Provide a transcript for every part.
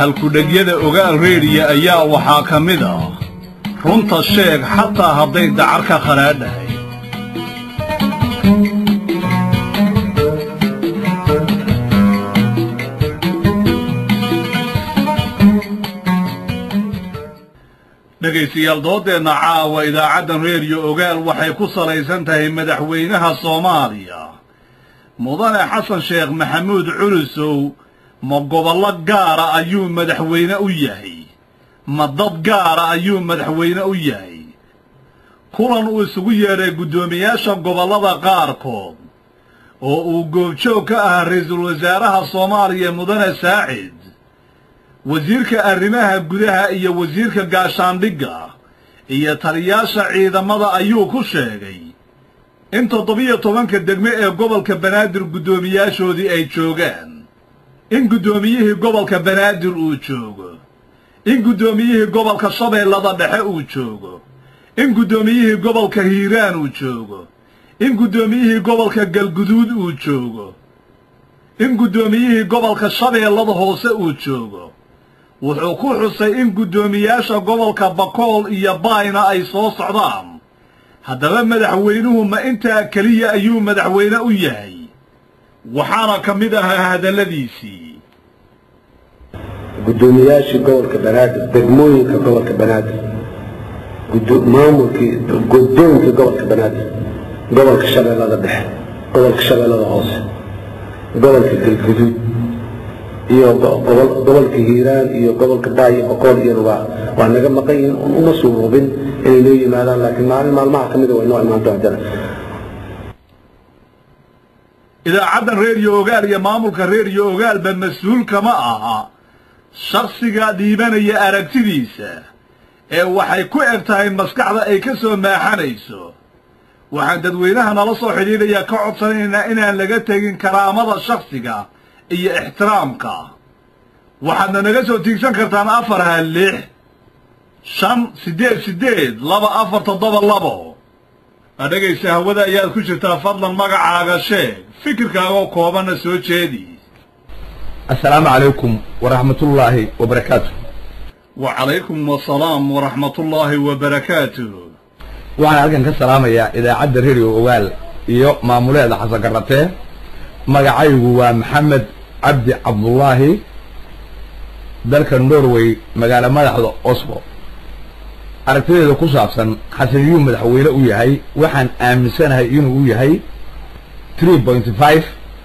halkudhegyada ogaal reediya ayaa waxaa ka mid ah runta sheeg xataa hadday dacar ka khanaadhahay dhegaystayaal dooddeenna caawa idaacaddan reediyo ogaal waxay ku salaysan tahay madaxweynaha soomaaliya mudane xasan sheekh maxamuud culusow ma gobollo gaara ayuu madaxweyne u yahay ma dad gaara ayuu madaxweyne u yahay kulan uu isugu yeedhay guddoomiyaasha gobollada qaarkood oo uu goobjoog ka ahaa ra-iisul wasaaraha soomaaliya mudane saacid wasiirka arrimaha gudaha iyo wasiirka gaashaandhigga iyo taliyaasha ciidamada ayuu ku sheegay in toddobiyo tobanka degme ee gobolka banaadir guddoomiyaashoodii ay joogaan in guddoomiyihii gobolka banaadir uu joogo in guddoomiyihii gobolka shabeellada dhexe uu joogo in guddoomiyihii gobolka hiiraan uu joogo in guddoomiyihii gobolka galguduud uu joogo in guddoomiyihii gobolka shabeellada hoose uu joogo wuxuu ku xusay in guddoomiyaasha gobolka bakool iyo baayna ay soo socdaan haddaba madaxweynuhu ma intaa keliya ayuu madaxweyne u yahay waxaana ka mid ahaa hadalladiisii guddoomiyaashii gobolka banaadir degmooyinka gobolka banaadir maamulkii guddoonkii gobolka banaadir gobolka shabeellada dhexe gobolka shabeellada hoose gobolka galguduud iyo gobolka hiiraan iyo gobolka baayo boqool iyana waa waa naga maqan yihiin uma suurubin inay noo yimaadaan laakiin maalin maalmaha ka mida way noo imaan doontaan idaacaddan reediyo ogaal iyo maamulka reediyo ogaalba mas-uul kama aha shakhsiga dhiibanaya aragtidiisa ee waxay ku eg tahay maskaxda ay ka soo maaxanayso waxaan dadweynaha nala soo xidhiidhaya ka codsanaynaa inaan laga tegin karaamada shakhsiga iyo ixtiraamka waxaadna naga soo tiigsan kartaan afar ha lix shan siddeed siddeed laba afar toddoba labo adhegaysa hawada ayaad ku jirtaa fadlan magacaaga sheeg fikirkaagoo koobanna soo jeedi assalaamu calaykum waraxmatullaahi wabarakaatu wa calaykum wasalaam waraxmatullaahi wabarakaatuh waxaan halkan ka salaamayaa idaacadda redio ogaal iyo maamuleeda xasan garatee magacaygu waa maxamed cabdi cabdullaahi dalka norway magaalo madaxda oslo aragtideeda ku saabsan xasaniyuu madaxweyne u yahay waxaan aaminsanahay inuu u yahay tree pointy five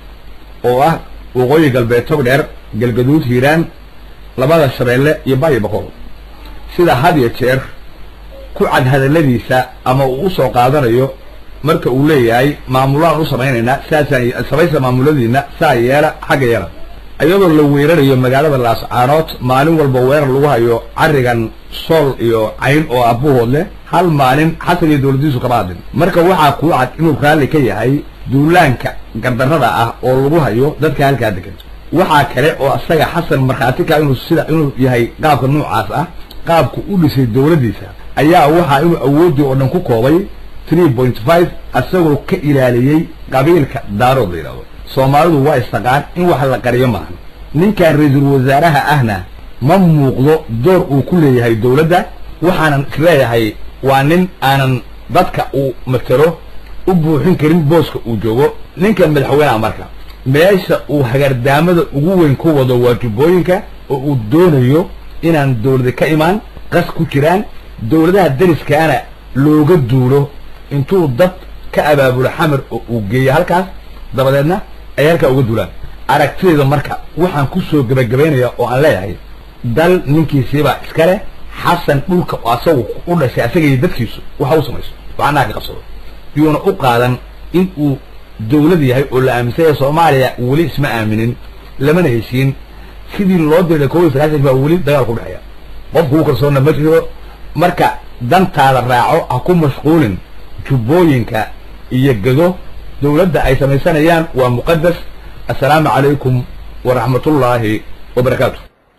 oo ah waqooyi galbeed togdheer galgaduud hiiraan labada shabeelle iyo baayo boqol sida had iyo jeer ku cad hadalladiisa ama uu u soo qaadanayo marka uu leeyahay maamulaan u samaynaynaa saasaan samaysa maamuladiina saa yeela xagga yeela iyadoo la weerarayo magaalada laascaanood maalin walba weerar lagu hayo carrigan sool iyo cayn oo abbuhood leh hal maalin xasan iyo dowladdiisu kama hadlin marka waxaa kuu cad inuu raalli ka yahay duulaanka gardarrada ah oo lagu hayo dadka halkaa degan waxaa kale oo isaga xasan markhaati ka inuu sida inuu yahay qaabka noocaas ah qaabku u dhisay dowladdiisa ayaa waxaa inuu awooddii oo dhan ku koobay tree point five isagoo ka ilaaliyey qabiilka daarood la yidhahdo soomaalidu waa istaqaan in wax la qariyo maahan ninkan ra-iisul wasaaraha ahna ma muuqdo door uu ku leeyahay dowladda waxaanan isleeyahay waa nin aanan dadka uu matelo u buuxin karin booska uu joogo ninkan madaxweyneha marka meesha uu hagardaamada ugu weyn ku wado waa jubbooyinka oo uu doonayo inaan dowlada ka imaan qas ku jiraan dowladaha dariskaana looga duulo intuu dad ka abaabulo xamar oo uu geeyo halkaas dabadeedna ay halkaa uga duulaan aragtideeda marka waxaan ku soo gebagabaynayaa oo aan leeyahay dal ninkiisiibaa iska leh xasan dhulka asagu u dhashay asaga iyo dadkiisu waxa u samayso waxanaha ka qabsado yuuna u qaadan in uu dowlad yahay oo la aaminsan yahay soomaaliya weli isma aaminin lamana heshiin sidii loo diray kow iyo sagaashan baa weli dagaal ku dhexeeya qofku u kalsoonna ma jiro marka dantaada raaco ha ku mashquulin jubbooyinka iyo gado dowladda ay samaysanayaan waa muqadas assalaamu calaykum waraxmatullaahi wabarakaatu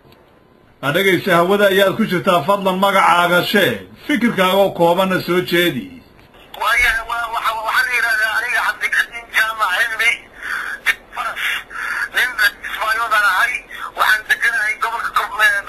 adhegaysa hawada ayaad ku jirtaa fadlan magacaaga sheeg fikirkaagoo koobanna soo jeedi waxaan la yidhahdaa aniga cabdikasiin jaamac cilmi faras nin ismaayoodaan ahay waxaan deganahay gobolka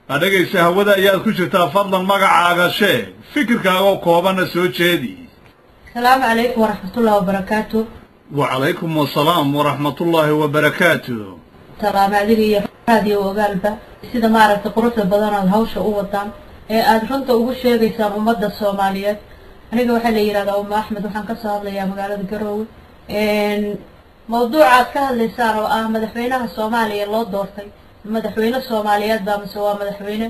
adhegaysa hawada ayaad ku jirtaa fadlan magacaaga sheeg fikirkaagoo koobanna soo jeedi asalaamu calaykum waraxmatullahi wabarakaatu wacalaykum asalaam waraxmatullaahi wabarakaatu salaam adiga iyo raadiyo ogaalba sida maaragtay quruxda badan aad hawsha u wadaan ee aada runta ugu sheegaysaan ummadda soomaaliyeed aniga waxaa la yidhahdaa uma axmed waxaan kasoo hadlayaa magaalada garoowe mawduuca aad ka hadlaysaan oo ah madaxweynaha soomaaliya loo doortay madaxweyne soomaaliyeed baa mise waa madaxweyne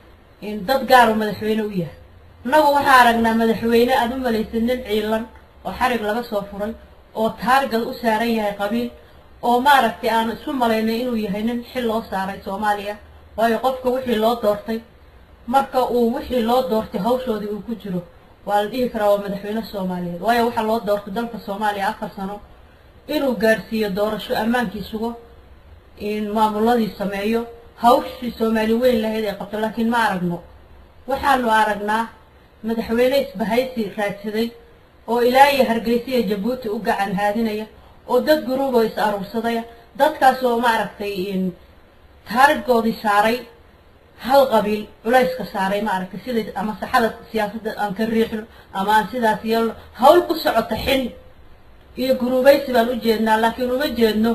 dad gaar oo madaxweyne u yahay innagu waxaan aragnaa madaxweyne aada u malaysid nin ciilan oo xarig laga soo furay oo taargad u saaran yahay qabiil oo maaragtay aan isu malaynay inuu yahay nin xil loo saaray soomaaliya waayo qofka wixii loo doortay marka uu wixii loo doortay hawshoodii uu ku jiro waa la dhihi karaa waa madaxweyne soomaaliyeed waayo waxaa loo doortay dalka soomaaliya afar sano inuu gaarsiiyo doorasho ammaankii sugo in maamuladii sameeyo hawshii soomaali weyn lahayd ay qabto laakiin ma aragno waxaanu aragnaa madaxweyne isbahaysi raadsaday oo ilaa iyo hargeysa iyo jabuuti u gacan haadinaya oo dad guruuboo is aruursadaya dadkaas oo maaragtay taarigoodii saaray hal qabiil culayska saaray maaragtay sida ama saxada siyaasadda aan ka riixno ama aan sidaas yeelno hawl ku socota xin iyo guruubaysi baan u jeednaa laakiin uma jeedno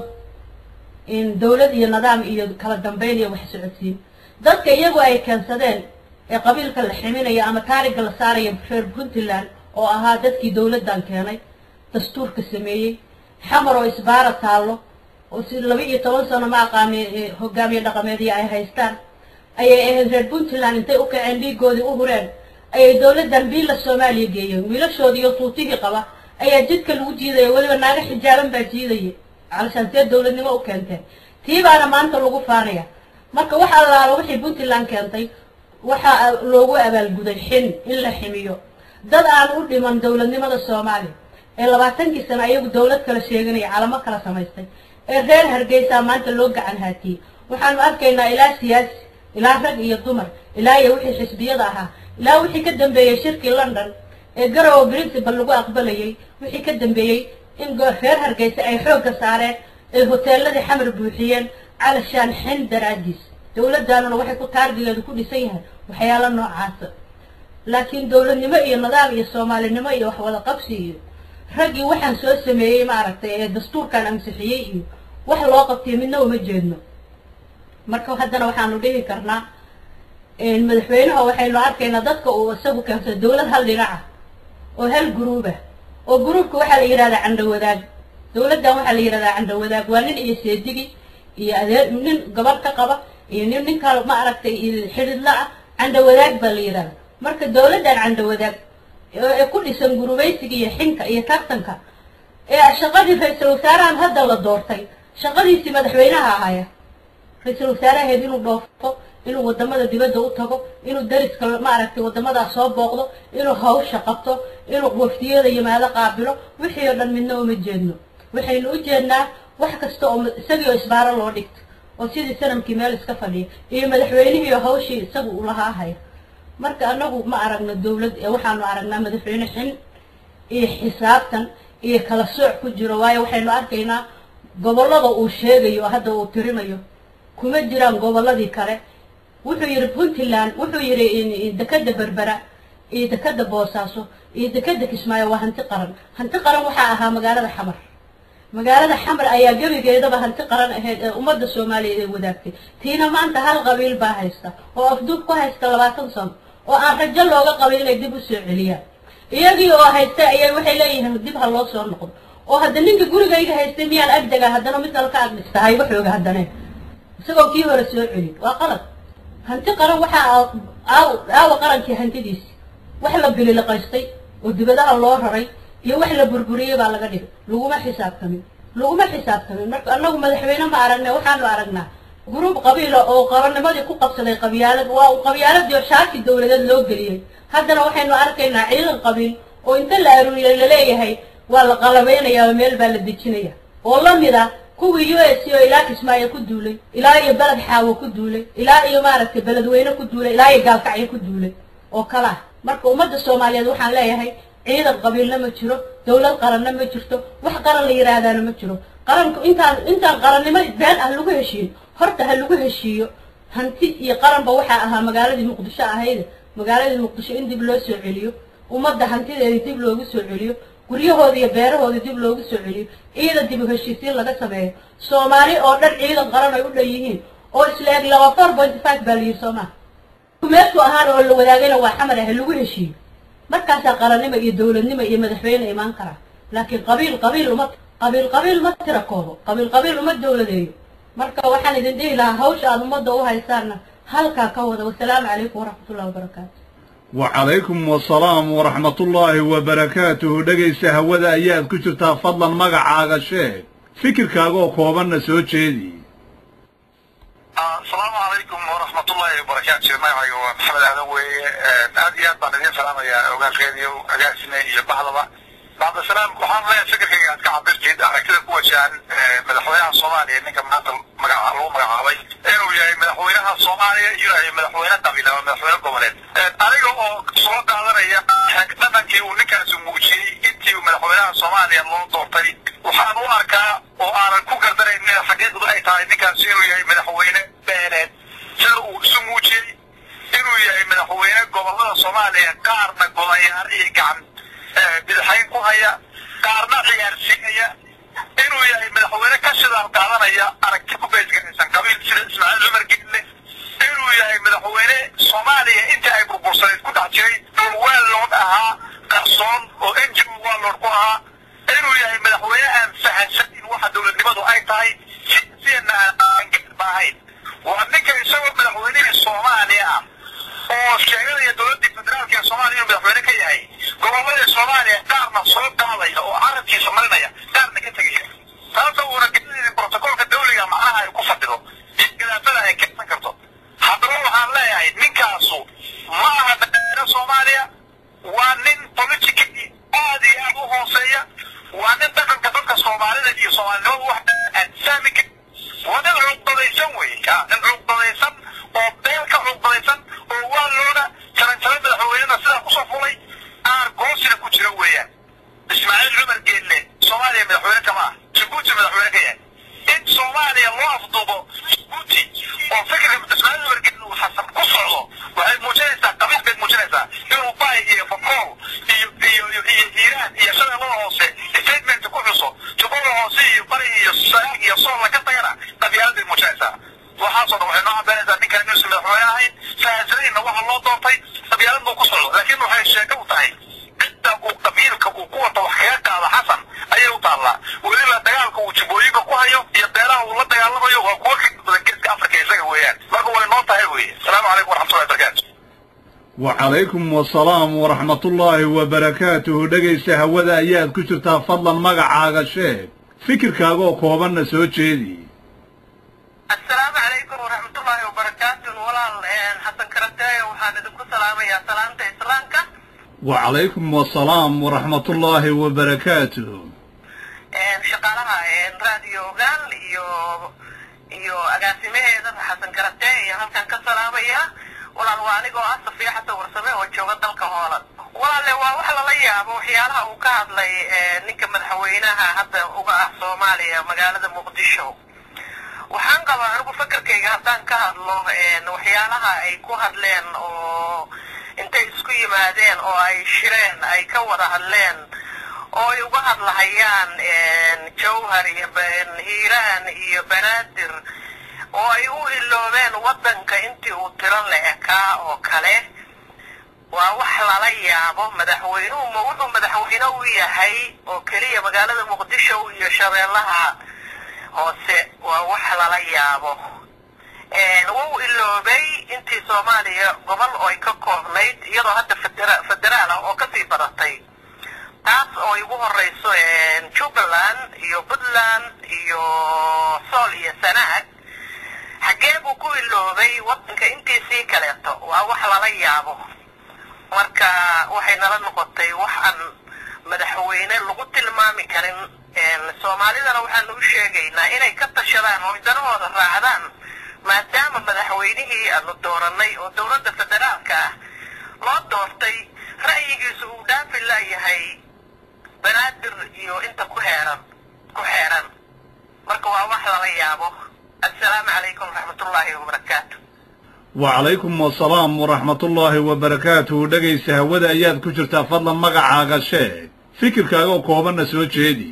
in dawlad iyo nidaam iyo kala dambeyn iyo wax socodsiin dadka iyagu ay keensadeen ee qabiilka la ximinaya ama taariga la saaraya reer puntland oo ahaa dadkii dawladdan keenay dastuurka sameeyey xamar oo isbaara taallo oo si laba iyo toban sano ma aqaani hogaamiye dhaqameedii ay haystaan ayay ahayd reer puntland intay u kaceen dhiigoodii u hureen ayay dawladdan biilla soomaaliya geeyeen wiilashoodii iyo tuutihii qaba ayaa jidka lagu jiidaya weliba naaga xijaaban baa jiidaya calashaan see dawladnimo u keenteen tii baana maanta lagu faanaya marka wax allaalo wixii puntland keentay waxaa loogu abaalguday xin in la ximiyo dad aan u dhiman dawladnimada soomaaliya ee labaatankii sano ayagu dawlad kala sheeganaya calamo kala samaystay ee reer hargeysaa maanta loo gacan haatiyey waxaanu arkaynaa ilaa siyaasi ilaa rag iyo dumar ilaa iyo wixii xisbiyada ahaa ilaa wixii ka dambeeyey shirkii london ee garowe principal lagu aqbalayay wixii ka dambeeyey in reer hargeysa ay xoogga saareen ay hoteeladii xamar buuxiyeen calashaan xin daraadiis dawladdaanuna waxay ku taargigeedu ku dhisan yahay waxyaalo noocaasa laakiin dawladnimo iyo nidaam iyo soomaalinimo iyo wax wada qabsi iyo raggii waxaan soo sameeyey maaragtay ee dastuurkan ansixiyey iyo wax loo qabtay midna uma jeedno marka haddana waxaanu dhihi karnaa madaxweynaha waxaynu arkaynaa dadka uu isagu keensay dawlad hal dhinaca oo hal guruubah oo guruubka waxaa la yidhahdaa candhawadaag dawladdan waxaa la yidhahdaa candhawadaag waa nin iyo seedigi iyo adeer nin gabadh ka qaba iyo nin ninka ma aragtay xidhidla ah candhawadaag baa la yidhahdaa marka dawladdan candhawadaag ee ku dhisan gurubaysiga iyo xinka iyo tartanka ee shaqadii ra-iisul wasaarahan hadda la doortay shaqadiisii madaxweynaha ahaya ra-iisul wasaaraheed inuu dhoofto inuu wadamada dibadda u tago inuu dariska maaragtay wadamadaas soo booqdo inuu hawsha qabto inuu waftiyada yimaado qaabilo wixii oo dhan midna uma jeedno waxaynu u jeednaa wax kasta oo isagii oo isbaaro loo dhigto oo sidii sanamkii meel iska fadhiya iyo madaxweynihii oo hawshii isagu u lahaa haya marka anagu ma aragno dawlad ee waxaanu aragnaa madaxweyne xin iyo xisaabtan iyo kala sooc ku jiro waayo waxaynu arkaynaa gobollada uu sheegayo hadda uu tirinayo kuma jiraan gobolladii kale wuxuu yidhi puntland wuxuu yidhi dekeda berbera iyo dekeda boosaaso iyo dekeda kismaayo waa hanti qaran hanti qaran waxaa ahaa magaalada xamar magaalada xamar ayaa gebigeedaba hanti qaran ahayd ee ummadda soomaaliyeed ay wadaagtay tiina maanta hal qabiil baa haysta oo afduub ku haysta labaatan sano oo aan rajo looga qabin inay dib u soo celiyaan iyagii oo haysta ayaa waxay leeyihiin dib ha loo soo noqdo oo hadda ninka gurigayga haystay miyaan agdega haddana mid kale ka agdhista hayba xooga haddane isagoo kii hore soo celi waa qalad hanti qaran waxaa aawa qarankii hantidiisi wax la bililiqaystay oo dibadaha loo raray iyo wax la burburiyey baa laga dhigay laguma xisaabtamin laguma xisaabtamin marka annagu madaxweyne ma aragna waxaanu aragnaa gruub qabiila oo qabannimadii ku qabsaday qabyaalad waa uu qabyaaladii oo shaaki dawladeed loo geliyey haddana waxaynu arkaynaa ciidan qabiil oo inta la aruuriyay laleeyahay waa la qalabaynayaa oo meel baa la dejinaya oo la mid ah kuwii u s c oo ilaa kismaayo ku duulay ilaa iyo beled xaawo ku duulay ilaa iyo maaragtay beledweyne ku duulay ilaa iyo gaalkacyo ku duulay oo kala ah marka ummadda soomaaliyeed waxaan leeyahay ciidan qabiilna ma jiro dawlad qaranna ma jirto wax qaran la yidhaahdaana ma jiro qaranku intaan intaan qarannimo been ah lagu heshiin horta ha lagu heshiiyo hanti iyo qaranba waxaa ahaa magaaladii muqdisho ahayd magaaladii muqdisho in dib loo soo celiyo ummadda hantideeda dib loogu soo celiyo guryahooda iyo beerahooda dib loogu soo celiyo ciidan dib u heshiisiin laga sameeyo soomaali oo dhan ciidan qaran ay u dhan yihiin oo isla eg laba four point five baa la yidhi soomaa meesku ahaan oo la wadaagayna waa xamar ah lagu heshiiyo markaasaa qarannimo iyo dowladnimo iyo madaxweyne imaan karaa laakiin qabiil qabiil uma qabiil qabiil ma tira koobo qabiil qabiil uma dowladeeyo marka waxaan idin dhihi lahaa hawsha aada ummadda u haysaanna halkaa ka wada wasalaamu calaykum waraxmatullahi wabarakaatu wacalaykum wasalaam waraxmatullaahi wabarakaatuhu dhegaysta hawada ayaad ku jirtaa fadlan magacaaga sheeg fikirkaaga oo koobanna soo jeedi asalaamu calaykum waraxmatullaahi wabarakaatu magacayga waa maxamed aadan weeye aad iyo aad baan idin salaamayaa ogaalkeediyo agaasime iyo bahdaba bacdasalaam waxaan leeyahay fikirkayga aad ka cabirtid aragtida ku wajahan madaxweynaha soomaaliya ninka maanta magaca lagu magacaabay inuu yahay madaxweynaha soomaaliya iyo yahay madaxweyne qabiil ama madaxweyne goboleed aniga oo soo qaadanaya dhaqankii uu ninkaasi muujiyey intii madaxweynaha soomaaliya loo doortay waxaan u arkaa oo aanan ku gardanayn in xaqiiqdu ay tahay ninkaasi inuu yahay madaxweyne beeleed sida uu isu muujiyey inuu yahay madaxweyne gobolada soomaaliya qaarna golayaal iyo gacan bidixayn ku haya qaarna ciyaarsiinaya inuu yahay madaxweyne ka shidaal qaadanaya aragti ku beesgaraysan qabiil sida ismaaciil cumar geelle inuu yahay madaxweyne soomaaliya intii ay burbursaneed ku dhex jiray dhulweellood ahaa qarsoon oo ngo waallood ku ahaa inuu yahay madaxweyne aan fahansanin waxa dowladnimadu ay tahay siyana aan gaarba ahayn waa ninka isagoo madaxweynihii soomaaliya ah oo sheeganaya dowladdii federaalka ee soomaaliya inuu madaxweyne ka yahay gobolladii soomaaliya qaarna soo qaadaya oo carabkiisa marinaya qaarna ka tegaya taasoo uuna gelinaynin brotocoolka dawliga macnaha ay ku fadhido iyo gadaafada ay keensan karto haddaba waxaan leeyahay ninkaasu ma aha madaxweyne soomaaliya waa nin politically aad iyo aad u hooseeya waa nin dhaqanka dadka soomaalida iyo soomaalinimadu wax aan fahmi karin waa nin cuqdadaysan wey nin cuqdadaysan oo beel ka cuqdadaysan oo waa looga jaranjaro madaxweynena sidaa kusoo fulay aan goosina ku jira weeyaan ismaaciil cumar geelle soomaaliya madaxweyne kama ah jabuuti madaxweyne ka yahay in soomaaliya loo afduubo jabuuti oo fikirka ismaaciil cumar geelle uu xasan ku socdo waxay muujinaysaa qabiil bay muujinaysaa inuu baay iyo bakool iyo iyo iyo iyo hiiraan iyo shabeellada hoose statement ku xuso jubbada hoose iyo bari iyo sanaag iyo sool laga tagana qabyaalad bay muujinaysaa waxaasoo dhan waxay noo cabeynaysaa ninkaan inuusan madaxweyne ahayn fahansanayna waxa loo doortay qabyaalad buu ku socdo laakiin waxay sheeko u tahay cidda uu qabiilka uu ku wato wax kaga qaado xasan ayay u taallaa weliba dagaalka uu jubbooyinka ku hayo iyo beelaha uu la dagaalamayo waa kuwa ka badan geeska afrika isaga weeyaan marka way noo tahay weye asalaamu calaykum waraxmatullahi wabarakaatu wacalaykum wasalaam waraxmatullaahi wabarakaatuhu dhegaysta hawada ayaad ku jirtaa fadlan magacaaga sheeg fikirkaaga oo koobanna soo jeedi asalaamu calaykum waraxmatullaahi wabarakaatu walaal xasan karateeyo waxaan idinku salaamayaa salaamta islaamka wacalaykum wasalaam waraxmatullaahi wabarakaatuh shaqaalaha raadiyo ogaal iyo iyo agaasimaheeda xasan karatee iyo halkan ka salaamaya walaal waa anigoo ah safiya xasan warsame oo jooga dalka hooland walaalle waa wax lala yaabo waxyaalaha uu ka hadlay ninka madaxweynaha hadda uga ah soomaaliya magaalada muqdisho waxaan qabaa anigu fakarkayga haddaan ka hadlo waxyaalaha ay ku hadleen oo intay isku yimaadeen oo ay shireen ay ka wada hadleen oo ay uga hadlahayaan jawhar iyo hiiraan iyo banaadir oo ay u iloobeen waddanka intii uu tiro la ekaa oo kale waa wax lala yaabo madaxweynuhu ma wuxuu madaxweyne u yahay oo keliya magaalada muqdisho iyo shabeellaha hoose waa wax lala yaabo wuu iloobay intii soomaaliya gobol oo ay ka koobnayd iyadoo hadda federa federaal ah oo kasii badatay taas oo ay ugu horeyso jubbaland iyo puntland iyo sool iyo sanaag xaggee buu ku iloobay waddanka intiisii kaleeto waa wax lala yaabo marka waxay nala noqotay wax aan madaxweyne lagu tilmaami karin soomaalidana waxaanu u sheegaynaa inay ka tashadaan oo danahooda raacdaan maadaama madaxweynihii aanu dooranay oo dowladda federaalka ah loo doortay ra'yigiisu uu dhaafi laayahay banaadir iyo inta ku heeran ku xeeran marka waa wax lala yaabo assalaamu calaykum waraxmatullaahi wabarakaatu wacalaykum wasalaam waraxmatullaahi wabarakaatuhu dhegaysa hawada ayaad ku jirtaa fadlan magacaaga sheeg fikirkaaga oo koobanna soo jeedi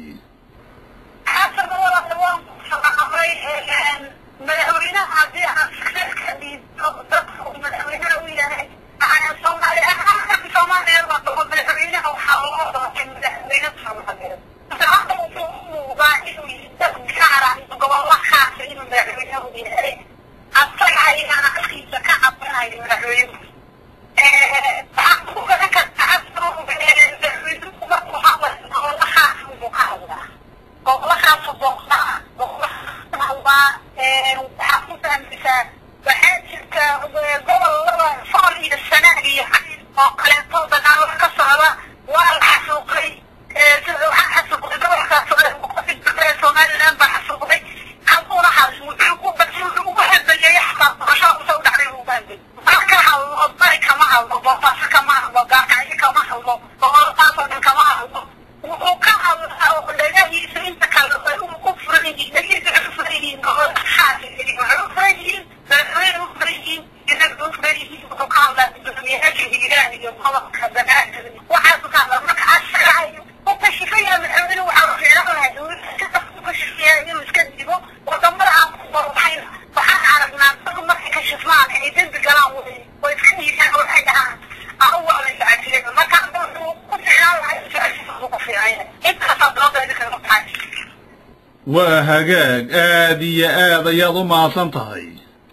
madaxweynaha haddii aan fikirka dhiibto dadka uu madaxweynaha u yahay soomaali ahaan soomaaliya madaxweynaha waxaa loo doortay madaxweyne soomaaliyeed hadda wuxuu u muuqdaa inuu dad gaara gobollo khaasa inuu madaxweyne u yahay asaga ayaana halkiisa ka cabanayo madaxweynuhu waxaan ku garan kartaa madaxweynuhu markuu hadlayo gobollo khaasa buu ka hadlaa gobollo khaasa booqdaa gobollo waxaa ku fahmaysaa waxaa jirta gobolada sool iyo sanaag iyo xayn oo kaleeto dagaalo ka socda waa la xasuuqay waxaa xasuuqay gobolkaas somaliland baa xasuuqay halkuuna has wuxuu ku wuxuu ugu hadlayay xataa doorashada usoo dhacday uu baanday mar ka hadlo bari kama hadlo boosaaso kama hadlo gaarkacyo kama hadlo goboladaasoo dhan kama hadlo wuxuu ka hadlaa oo dhagahiisa inta kale ay u ku furan yihiin dhagihiisa waxay u furan yihiin gobolka xaasa waxay u furan yihiin madaxweyne u furan yihiin inaga u furan yihiin wuxuu ka hadlaa gudoomiyayaasha hiiraan iyo gobolka banaadir waxaasu ka hadlaa marka asagayo u kashifaya madaxweyne waxaa fiicanahay u kashifaya inuu iska dibo wadamada aan ku barbaxayna waxaan aragnaa dad markay kashifmaan ay dembi galaan way way iska dhiiraan waxay dhahaan awalay lacagtireeda marka wuxuu ku fiicnaan lahay su-aashiisa ugu fiicanya intaasaa doodeeda kaga baxay waa hagaag aad iyo aad ayaad u mahadsan tahay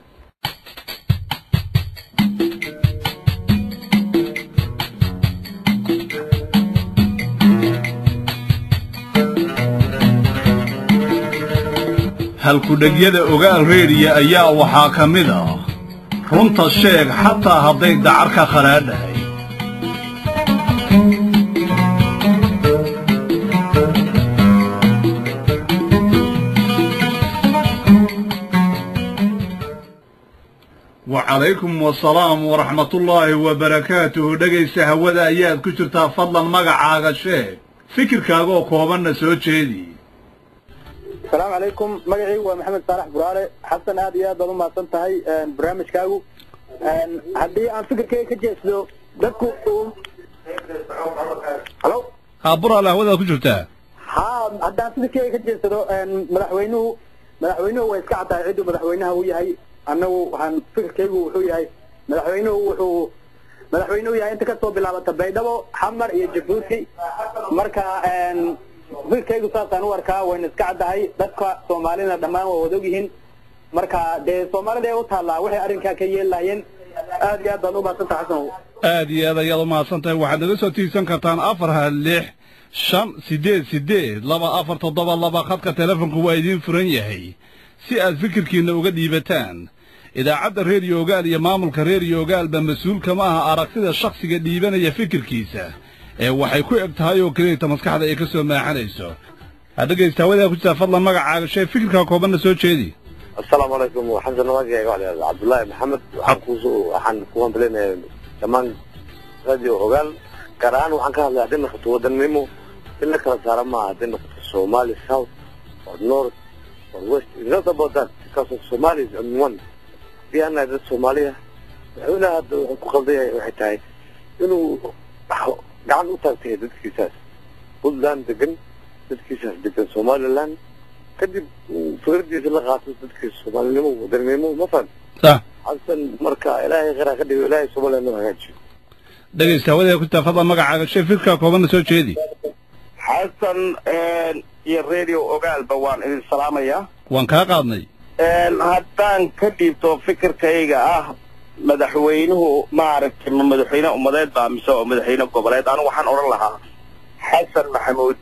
halkudhegyada ogaal reediya ayaa waxaa ka mid ah runta sheeg xataa hadday dacar ka kharaadhahay wacalaykum wasalaam waraxmatullaahi wabarakaatuhu dhegaysa hawada ayaad ku jirtaa fadlan magacaaga sheeg fikirkaaga oo koobanna soo jeedi asalaamu calaykum magacaygu waa maxamed saalax buraale xasan aad iyo aad baad umahadsan tahay barnaamijkaagu haddii aan fikirkayga ka jeesdo dadku halo haa buraale hawadaad ku jirtaa ha haddaan fikirkayga ka jeedsado madaxweynuhu madaxweynuhu way iska caddahay cidduu madaxweynaha u yahay annagu waxaan fikirkaygu wuxuu yahay madaxweynuhu wuxuu madaxweynuhu yahay inta kasoo bilaabata baydhabo xamar iyo jabuuti marka fikirkaygu saasaan u arkaa wayna iska caddahay dadka soomaalina dhammaan waa wada ogyihiin marka dee soomaalida ee u taallaa waxay arrinkaa ka yeelahayeen aad iyo aad baad u mahadsantaha xasan aad iyo aad ayaad u mahadsan tahay waxaad naga soo tiigsan kartaan afar ha lix shan siddeed siddeed laba afar toddoba laba khadka telefonku waa idiin furan yahay si aad fikirkiinna uga dhiibataan idaacadda reeriyo ogaal iyo maamulka reeriyo ogaalba mas-uulka ma aha aragtida shakhsiga dhiibanaya fikirkiisa ee waxay ku eg tahay oo keliyata maskaxda ay ka soo maaxanayso ha dhegaysta hawadaa ku jirtaa fadlan magacaaga shee fikirkaa koobanna soo jeedi asalaamu calaykum xasan magacayga waa la cabdullaahi maxamed waxaan kuso waxaan ku hambalinaya dhammaan radio ogaal gaar ahaan waxaan ka hadlaya hadday noqoto wadannimo in la kala saara maaha hadday noqoto somali south or north or west it's not about that because of somalis and one hadii aan nahay dad soomaaliya madaxweynaha hadda wuxuu ku qaldan yahay waxay tahay inuu gacan u taagtay dadkiisaas puntland degan dadkiisaas degan somaliland kadib fikradiisa la qaato dadkiisa soomaalinimo wadaninimo ma faham sax xasan marka ilaahay khayraa ka dhigo ilaahay somaliland noo hagaajiyo dhegaysta hawadaa ku jirtaa fadlan magacaaga shee fikirkaa koobanna soo jeedi xasan iyo radio ogaalba waan idin salaamayaa waan kaa qaadnay haddaan ka dhiibto fikirkayga ah madaxweynuhu maaragtay ma madaxweyne ummadeed baa mise oo madaxweyne goboleed anigu waxaan odhan lahaa xasan maxamuud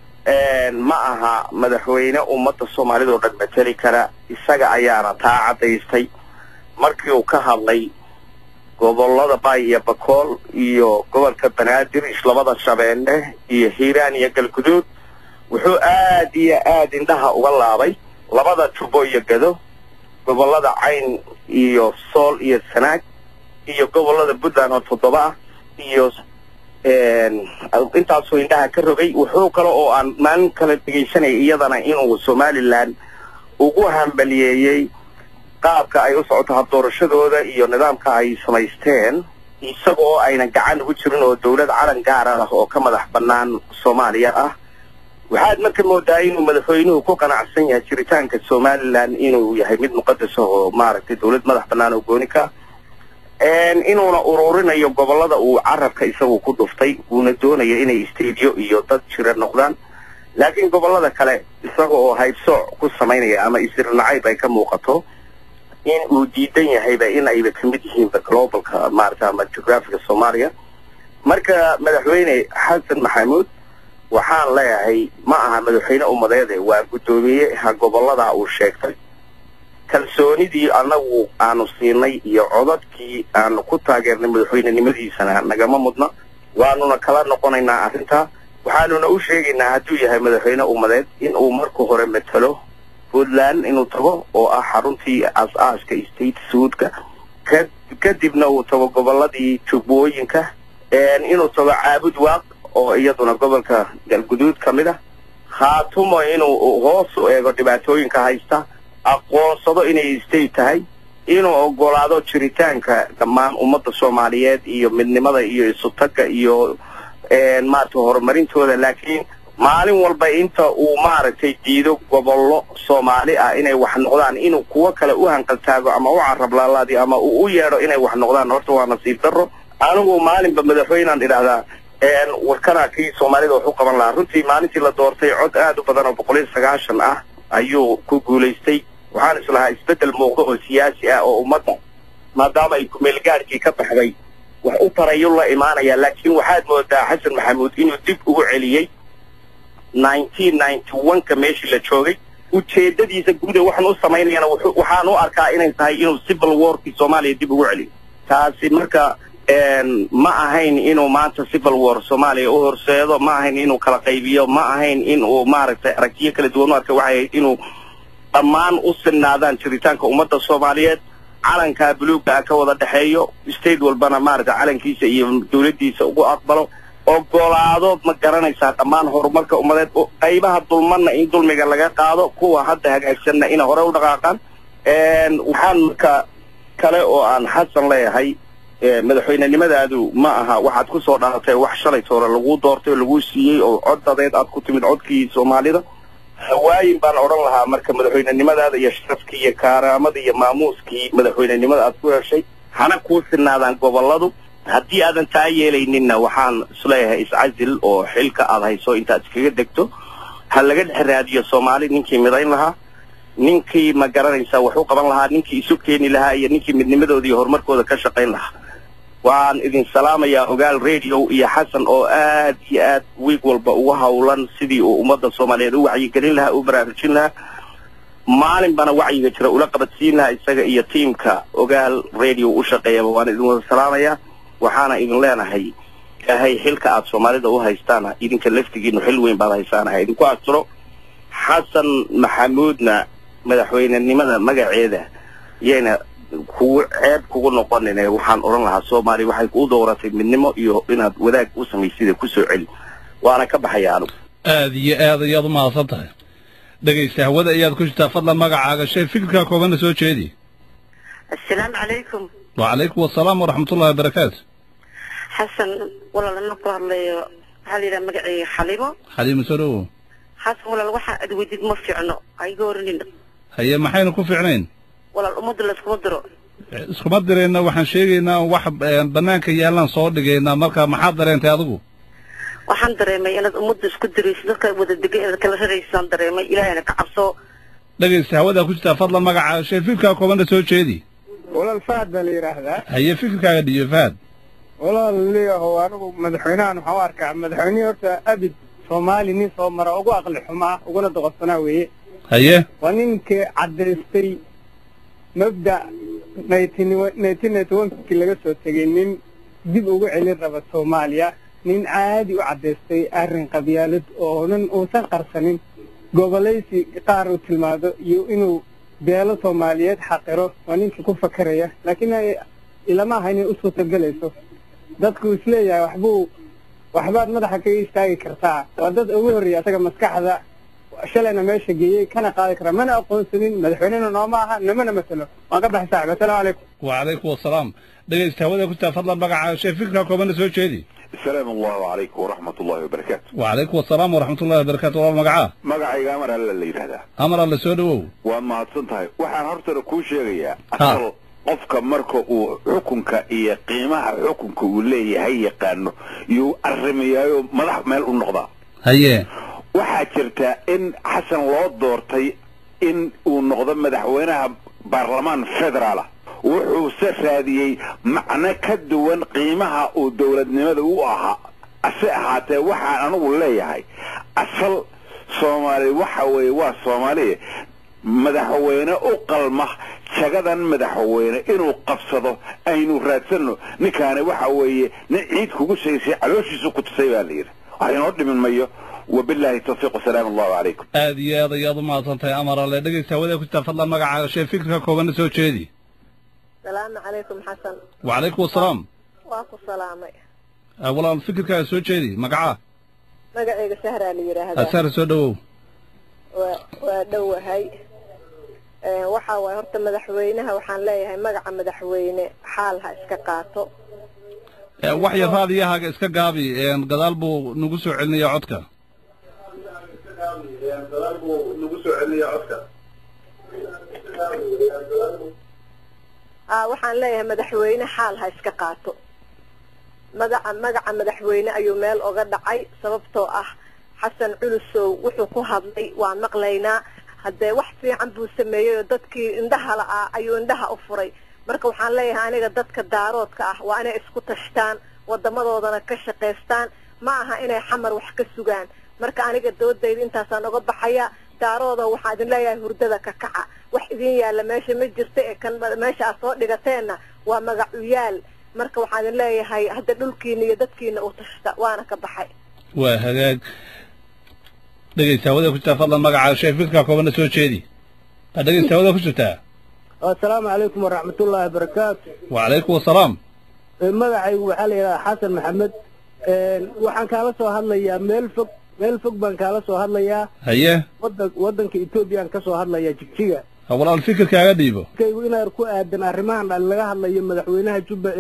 ma aha madaxweyne ummadda soomaalida oo dhan mateli kara isaga ayaana taa caddaystay markii uu ka hadlay gobollada baay iyo bakool iyo gobolka banaadir islabada shabeelle iyo hiiraan iyo galguduud wuxuu aad iyo aad indhaha uga laabay labada jubo iyo gado gobollada cayn iyo sool iyo sanaag iyo gobollada puntland oo toddoba ah iyo intaasuu indhaha ka rogay wuxuu kale oo aan maalin kale dhegaysanaya iyadana inuu somalilan ugu hambaliyeeyey qaabka ay u socoto habdoorashadooda iyo nidaamka ay samaysteen isagoo aynan gacan ugu jirin oo dawlad calan gaara ah oo ka madax bannaan soomaaliya ah waxaad marka moodaa inuu madaxweynuhu ku qanacsan yahay jiritaanka somalilan inuu yahay mid muqadas ah oo maaragtay dawlad madax bannaan oo gooni ka inuuna ururinayo gobollada uu carabka isagu ku dhuftay uuna doonayo inay stadiyo iyo dad jira noqdaan laakiin gobollada kale isaga oo haybsooc ku samaynaya ama isirnacayb ay ka muuqato in uu diidan yahayba in ayba ka mid yihiinba globalka maarata ama geographiga soomaaliya marka madaxweyne xasan maxamuud waxaan leeyahay ma aha madaxweyne ummadeede waa guddoomiyeha gobollada uu sheegtay kalsoonidii annagu aanu siinay iyo codadkii aanu ku taageernay madaxweynenimadiisana nagama mudna waanuna kala noqonaynaa arrintaa waxaanuna u sheegaynaa hadduu yahay madaxweyne ummadeed in uu marka hore matalo puntland inuu tago oo ah xaruntii aas-aaska state suudka ka kadibna uu tago gobolladii jubbooyinka inuu tago caabud waaq oo iyaduna gobolka galguduud ka mid ah khaatumo inuu hoos u eego dhibaatooyinka haysta aqoonsado inay state tahay inuu ogolaado jiritaanka dhammaan ummadda soomaaliyeed iyo midnimada iyo isutagga iyo maaragtay horumarintooda laakiin maalin walba inta uu maaragtay diido gobollo soomaali ah inay wax noqdaan inuu kuwo kale u hanqaltaago ama u carablaalaadi ama uu u yeedho inay wax noqdaan horta waa nasiib darro anigu maalinba madaxweynaan idhaahdaa warkanaa kii soomaalida wax u qaban lahaa runtii maalintii la doortay cod aad u badan oo boqol iyo sagaashan ah ayuu ku guulaystay waxaan islahaa isbeddel muuqda oo siyaasi ah oo ummadda maadaama ay kumeelgaadhkii ka baxday wax u tarayuu la imaanaya laakiin waxaad moodaa xasan maxamuud inuu dib ugu celiyey nineteen ninety one-ka meeshii la joogay ujeedadiisa guuda waxaan u samaynayana waxaan u arkaa inay tahay inuu civil warkii soomaaliya dib ugu celiyo taasi marka ma ahayn inuu maanta civil war soomaaliya u horseedo ma ahayn inuu kala qaybiyo ma ahayn in uu maaragtay aragtiyo kala duwan u arka waxay ahayd inuu dhammaan u sinaadaan jiritaanka ummadda soomaaliyeed calankaa buluugga ah ka wada dhexeeyo state walbana maaragtay calankiisa iyo dawladdiisa ugu aqbalo ogolaadood ma garanaysaa dhammaan horumarka ummadeed qaybaha dulmanna in dulmiga laga qaado kuwa hadda hagaagsanna inay hore u dhaqaaqaan waxaan marka kale oo aan xasan leeyahay madaxweynenimadaadu ma aha waxaad ku soo dhalatay wax shalay toore laguu doortay oo laguu siiyey oo cod dadeed aad ku timid codkii soomaalida hawaayin baan odhan lahaa marka madaxweynenimadaada iyo sharafkii iyo kaaraamada iyo maamuuskii madaxweynenimada aad ku heshay hana kuu sinaadaan gobolladu haddii aadan taa yeelayninna waxaan isleeyahay iscasil oo xilka aad hayso intaad iskaga degto ha laga dhex raadiyo soomaali ninkii midayn lahaa ninkii ma garanaysaa wax u qaban lahaa ninkii isu keeni lahaa iyo ninkii midnimadooda iyo horumarkooda ka shaqayn lahaa waan idin salaamayaa ogaal radio iyo xasan oo aad iyo aad wiig walba ugu hawlan sidii uu ummadda soomaaliyeed u wacyigelin lahaa u baraarujin lahaa maalinbana wacyiga jira ula qabadsiin lahaa isaga iyo tiimka ogaal radio u shaqeeyaba waan idin wada salaamayaa waxaana idin leenahay ilaahay xilka aad soomaalida u haystaana idinka laftigiinu xil weyn baad haysaanaha idinku astiro xasan maxamuudna madaxweynenimada magaceeda yayna kugu ceeb kugu noqonin waxaan odhan lahaa soomaaliya waxay kuu dooratay midnimo iyo inaad wadaag u samaysida kusoo celi waana ka baxaya anigu aad iyo aad ayaad u mahadsan tahay dhegaysta hawada ayaad ku jirtaa fadlan magacaaga shay fikirkaa koobanna soo jeedi assalaamu calaykum wacalaykum wasalaam waraxmatullahi wabarakaatu xasan walaal ana ku hadlayo waxaa la yidhaha magacayga xalimo xaliima soo dhowow xasan walaal waxa aad weydid ma fiicno aiga oranin haye maxaynu ku fiicnayn walaal ummadda layskuma diro iskuma dirayna waxaan sheegaynaa wax banaanka yaallaan soo dhigaynaa marka maxaad dareentay adigu waxaan dareemay inaad ummadda isku dirayso dadka wada degan inaad kala raraysaan dareemay ilaahayna ka cabso dhegaysta hawadaa ku jirtaa fadlan magacaaga shay fikirkaa koobanna soo jeedi walaal fahad baa la yidhaahdaa haye fikirkaaga dhiyo fahad walaal leeyahow anigu madaxweynahan waxaan u arkaa madaxweynihii horta abid soomaali nin soo mara ugu aqli xumaa uguna doqorsanaa weeye haye waa ninkii caddaystay mabda nineteen ninety one-kii laga soo tegay nin dib ugu celin raba soomaaliya nin caadi u caddaystay arrin qabyaalad oo nin uusan qarsanin gobolaysi qaar uu tilmaado iyo inuu beelo soomaaliyeed xaqiro waa ninkii ku fakaraya laakiin ilama aha inay u suurtagelayso dadku isleeyahay waxbuu waxbaad madaxa kaga istaagi kartaa waa dad ugu horreeya asaga maskaxda shalayna meesha geeyey kana qaadi kara mana aqoonsanin madaxweynena nooma aha namana matalo waan ka baxay saaxib assalaamu calaykum wacalaykum asalaam dhegaysta hawada ku taa fadlan magaca shee fikra koobana soo jeedi السلام الله عليكم ورحمة الله وبركاته wacalaykum asalaam waraxmat ullahi wabarakaatu walaal magacaa magacayga amar alla la yidhahdaa amar alle soo dhowow waa mahadsan tahay waxaan hortana kuu sheegayaa Ha. asal qofka marka uu xukunka iyo qiimaha xukunka uu leeyahay yaqaano yuu arrimiyaayo madax meel u noqdaa haye waxaa jirta in xasan loo doortay in uu noqdo madaxweynaha baarlamaan federaala wuxuuse raadiyey macno ka duwan qiimaha uu dowladnimada u ahaa ase ahaatee waxaan anigu leeyahay asal soomaali waxa weeye waa soomaaliya madaxweyne u qalma jagadan madaxweyne inuu qabsado aynu raadsanno ninkaani waxa weeye nin ciid kugu shaysay calooshiisu ku tusay baa la yidhi wax inoo dhimin mayo wabilaahi tawfiiq wasalaamu allahu calaykum aad iyo aad ayaad u mahadsan tahay amar alle dhegaysta hawada ku taa fadlan magaca shee fikra koobana soo jeedi salaamu calaykum xasan wacalaykum asalaam waa ku salaamay Ah, walaal fikirkaaga soo jeedi magacaa magacayga sahraa la yidhaahdaa asaar soo dhowow waa waa dhowahay Ee, waxaa waaye horta madaxweynaha waxaan leeyahay magaca madaxweyne xaal ha iska qaato Eh, wax yar raadiyahaaga iska gaabi een, gadaal buu nagu soo celinayaa codka aa waxaan leeyahay madaxweyne xaal ha iska qaato magaca magaca madaxweyne ayuu meel oga dhacay sababtoo ah xasan culusow wuxuu ku hadlay waan maqlaynaa haddee wax fiican buu sameeyey oo dadkii indhaha la'aa ayuu indhaha u furay marka waxaan leeyahay aniga dadka daaroodka ah waa inay isku tashtaan wadamadoodana ka shaqaystaan ma aha inay xamar wax ka sugaan marka aniga doodayda intaasaan oga baxaya daarooda waxaa idin leeyahay hurdada ka kaca wax idin yaalla meesha ma jirta ee kan meesha aad soo dhigateenna waa magacuyaal marka waxaan idin leeyahay hadda dhulkiina iyo dadkiina u tashta waana ka baxay waa hagaag dhegaysta hawada ku jirtaa fadlan magaca shee fikra koobana soo jeedi Ah, dhegaysta hawada ku jirtaa assalaamu calaykum waraxmatullaahi wabarakaatu wacalaykum asalaam magacaygu waxaa la yidhahdaa xasan maxamed waxaan kaala soo hadlayaa meel fog meel fog baan kaala soo hadlayaa haye wadan wadanka etoobiyaan ka soo hadlayaa jigjiga Ha, walaal fikirkaaga dhiibo kaygu inaan ku aadan arrimahan dhan laga hadlayo madaxweynaha jubba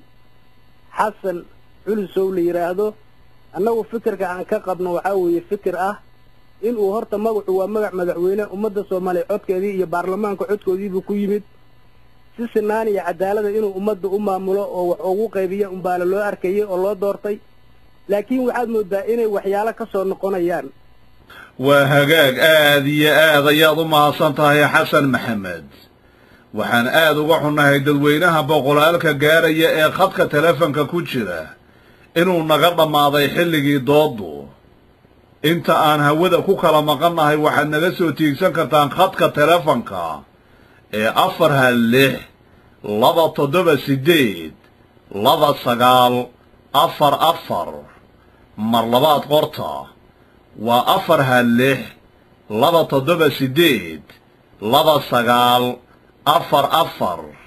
xasan culusow la yidhaahdo annagu fikirka aan ka qabno waxaa weeye fikir ah inuu horta magacu waa magac madaxweyne ummadda soomaaliya codkeedii iyo baarlamaanka codkoodiibuu ku yimid si sinaan iyo cadaalada inuu ummadda u maamulo oo wax ugu qaybiya umbaala loo arkayay oo loo doortay laakiin waxaad moodaa inay waxyaalo ka soo noqonayaan waa hagaag aad iyo aad ayaad u mahadsan tahay xasan maxamed waxaan aad uga xunnahay dadweynaha boqolaalka gaaraya ee khadka telefonka ku jira inuu naga dhammaaday xilligii dooddu inta aan hawada ku kala maqannahay waxaad naga soo tiigsan kartaan khadka telefonka ee afar hal lix laba toddoba siddeed laba sagaal afar afar mar labaad qorta waa afar hal lix laba toddoba siddeed laba sagaal afar afar